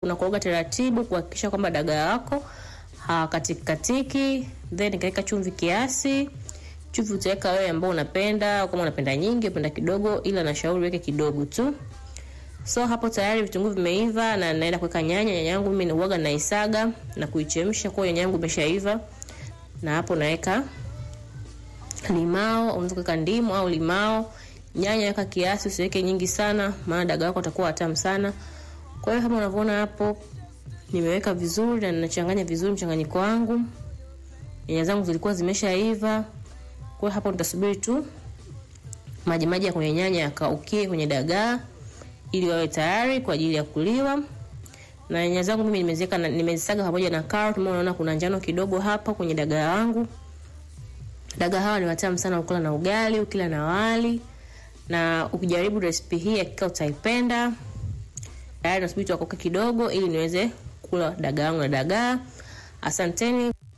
unakoroga taratibu kuhakikisha kwamba dagaa wako hawakatiki katiki, then nikaweka chumvi kiasi. Chumvi utaweka wewe ambao unapenda, kama unapenda nyingi, unapenda kidogo, ila nashauri weke kidogo tu. So hapo tayari vitunguu vimeiva na naenda kuweka nyanya. Nyanya yangu mimi nauaga naisaga na kuichemsha, kwa hiyo nyanya yangu imeshaiva. Na hapo naweka limao, unaweza kuweka ndimu au limao. Nyanya weka kiasi, usiweke nyingi sana, maana dagaa wako atakuwa watamu sana. Kwa hiyo kama unavyoona hapo nimeweka vizuri na ninachanganya vizuri mchanganyiko wangu. Nyanya zangu zilikuwa zimeshaiva. Kwa hiyo hapo nitasubiri tu maji maji ya kwenye nyanya yakaukie kwenye dagaa ili wawe tayari kwa ajili ya kuliwa. Na nyanya zangu mimi nimeziweka nimezisaga pamoja na carrot, kama unaona kuna njano kidogo hapa kwenye dagaa wangu. Dagaa hawa ni watamu sana ukila na ugali, ukila na wali. Na ukijaribu recipe hii hakika utaipenda. Tayari nasubiri tuakoke kidogo ili niweze kula dagaa wangu na dagaa. Asanteni.